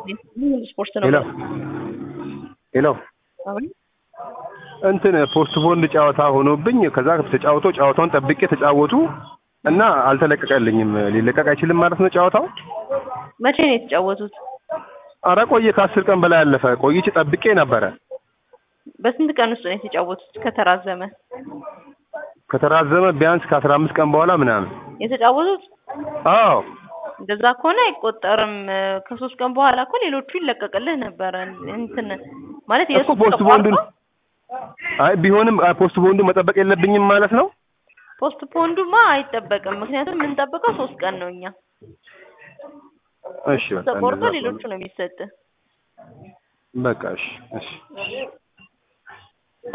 ስፖርት ነው። ሄሎ ሄሎ አሁን እንትን ፖስት ቦንድ ጨዋታ ሆኖብኝ ከዛ ተጫውቶ ጨዋታውን ጠብቄ ተጫወቱ እና አልተለቀቀልኝም። ሊለቀቅ አይችልም ማለት ነው ጨዋታው? መቼ ነው የተጫወቱት? አረ ቆየ፣ ከአስር ቀን በላይ አለፈ። ቆይቼ ጠብቄ ነበረ። በስንት ቀን ውስጥ ነው የተጫወቱት? ከተራዘመ ከተራዘመ ቢያንስ ከአስራ አምስት ቀን በኋላ ምናምን። የተጫወቱት አዎ እንደዛ ከሆነ አይቆጠርም። ከሶስት ቀን በኋላ እኮ ሌሎቹ ይለቀቅልህ ነበረ። እንትን ማለት እኮ ፖስት ቦንዱን አይ ቢሆንም አይ ፖስት ቦንዱ መጠበቅ የለብኝም ማለት ነው። ፖስት ፖንዱማ አይጠበቅም። ምክንያቱም የምንጠብቀው ሶስት ቀን ነው እኛ እሺ በቃ ተቆርጦ እንደዛ ሌሎቹ ነው የሚሰጥህ። በቃ እሺ እሺ